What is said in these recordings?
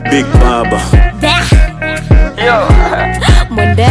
Big Baba. Bah, Yo, Mwende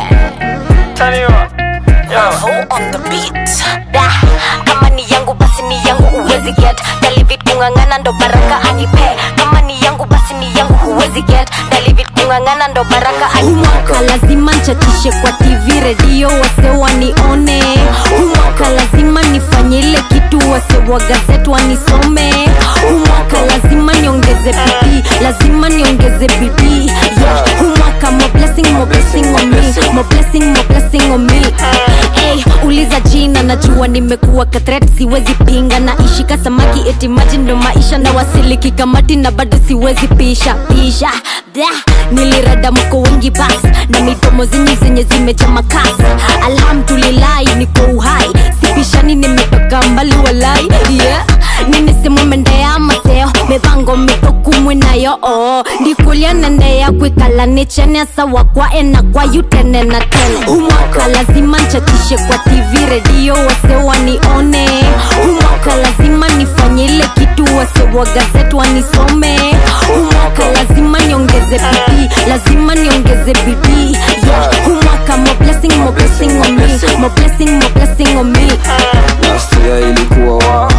turn you up. Yo, on the beat Da, kama ni yangu basi ni yangu huwezi get David kung'ang'ana ndo baraka anipe kama ni yangu basi ni yangu huwezi get David kung'ang'ana ndo baraka anipe Humwaka lazima nchatishe kwa TV redio wase wanione Humwaka lazima nifanye ile kitu wase wa gazeti wanisome Humwaka lazima niongeze bidii lazima niongeze bidii yeah. Humwaka more blessing more blessing on me more blessing more blessing on me Hey, uliza jina najua nimekuwa katret siwezi pinga na ishika samaki eti maji ndo maisha na wasiliki kamati na bado siwezi pisha pisha da nilirada mko wengi bas na midomo zenye zenye zimeja makasi alhamdulillahi niko uhai sipishani nimetoka mbali walai yeah ninisimumendeya maseo mipango mitokumwe nayo oo ndikulia nendeya kwikala nichene sawa kwa ena kwa yutene na tene umwaka lazima nchatishe kwa tv redio wase wanione umwaka lazima nifanye ile kitu wase wa gazeti wanisome umwaka lazima niongeze bidii lazima niongeze bidii yeah. umwaka more blessing more blessing on me more blessing more blessing on me Nastia ilikuwa wa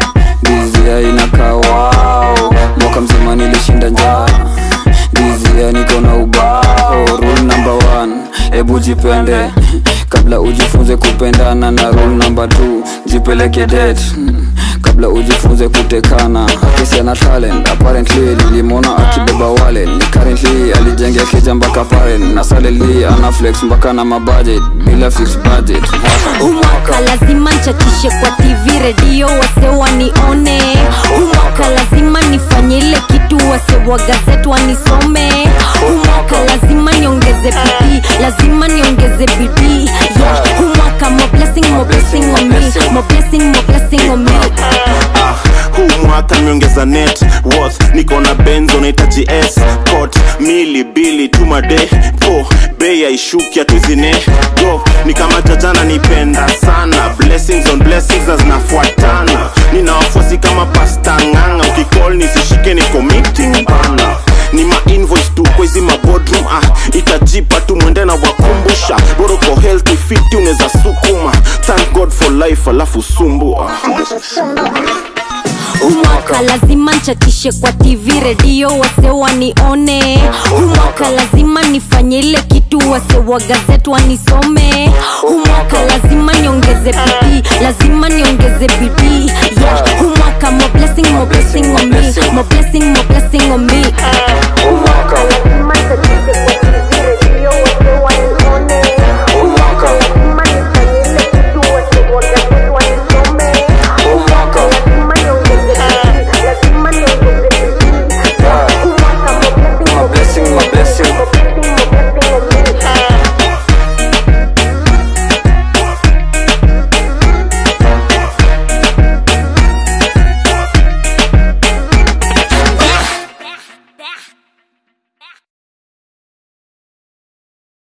Dizia inakaa wao Mwaka mzima nilishinda njaa Dizia niko na ubao Rule number one Ebu jipende Kabla ujifunze kupendana na rule number two Jipeleke date kabla ujifunze kutekana kesi ana talent apparently nilimwona akibeba wale ni currently alijengea keja mpaka paren na saleli ana flex mpaka na mabudget bila fix budget umwaka lazima nchatishe kwa tv redio wase wanione umwaka lazima nifanye ile kitu wase wa gazeti wanisome umwaka lazima niongeze bidii lazima niongeze bidii yeah. umwaka more blessing more blessing on me more blessing more blessing on me Ah, huu mwaka nimeongeza net worth niko na benzo nahitaji s cot mili bili tumade po bei yaishuki atuzine go ni kama jajana nipenda sana blessings on blessings na zinafuatana nina wafuasi kama pasta ng'anga ukicall nisishike niko meeting bana ni mainvoice tu kwa hizi mabodroom ah, itajipa tu mwende na wakumbusha boroko healthy fiti unaweza sukuma thank god for life alafu sumbu ah. umwaka lazima nchatishe kwa tv redio wase wanione umwaka lazima nifanye ile kitu wase wa gazeti wanisome umwaka lazima niongeze bidii lazima niongeze bidii yeah. umwaka more blessing more blessing on me more blessing more blessing on me umwaka